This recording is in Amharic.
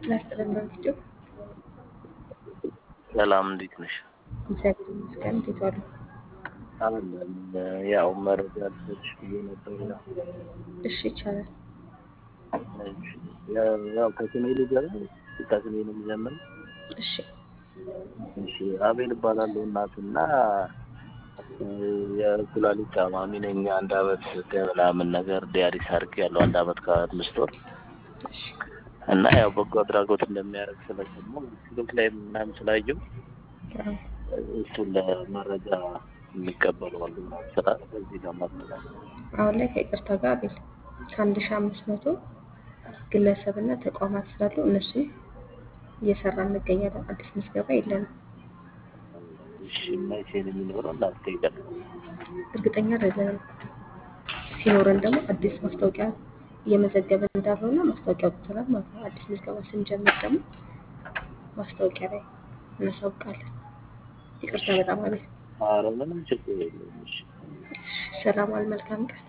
ጤና ይስጥልን በቪዲዮ ሰላም እንዴት ነሽ? እግዚአብሔር ይመስገን። እንዴት ዋሉ? አለን ያው መረጃ ልሰጥሽ ብዬ ነበር። ያው እሺ ይቻላል። እሺ፣ ያው ከስሜ ልጀምር ከስሜ ነው የምጀምረው። እሺ እሺ አቤል እባላለሁ። እናትና የኩላሊት ታማሚ ነኝ። አንድ አመት ከምናምን ነገር ዲያሊስ አድርጌያለሁ። አንድ አመት ከአምስት ወር እሺ እና ያው በጎ አድራጎት እንደሚያደርግ ስለሰማሁ ስልክ ላይ ምናምን ስላየሁ አዎ። እሱን ለመረጃ የሚቀበሉ አሉ ስራ በዚህ ለማስተላለፍ አሁን ላይ ከይቅርታ ጋር አቤል ከአንድ ሺህ አምስት መቶ ግለሰብና ተቋማት ስላሉ እነሱን እየሰራ እንገኛለን። አዲስ ምዝገባ የለንም። እሺ መቼ ነው የሚኖረው? እናንተ ይቀር እርግጠኛ አይደለንም። ሲኖረን ደግሞ አዲስ ማስታወቂያ እየመዘገብን እንዳልሆነ ማስታወቂያ አውጥተናል ማለት ነው። አዲስ ምዝገባ ስንጀምር ደግሞ ማስታወቂያ ላይ እናሳውቃለን። ይቅርታ በጣም አቤል። ኧረ ምንም ችግር የለውም። እሺ እሺ፣ ሰላም ዋል። መልካም ቀን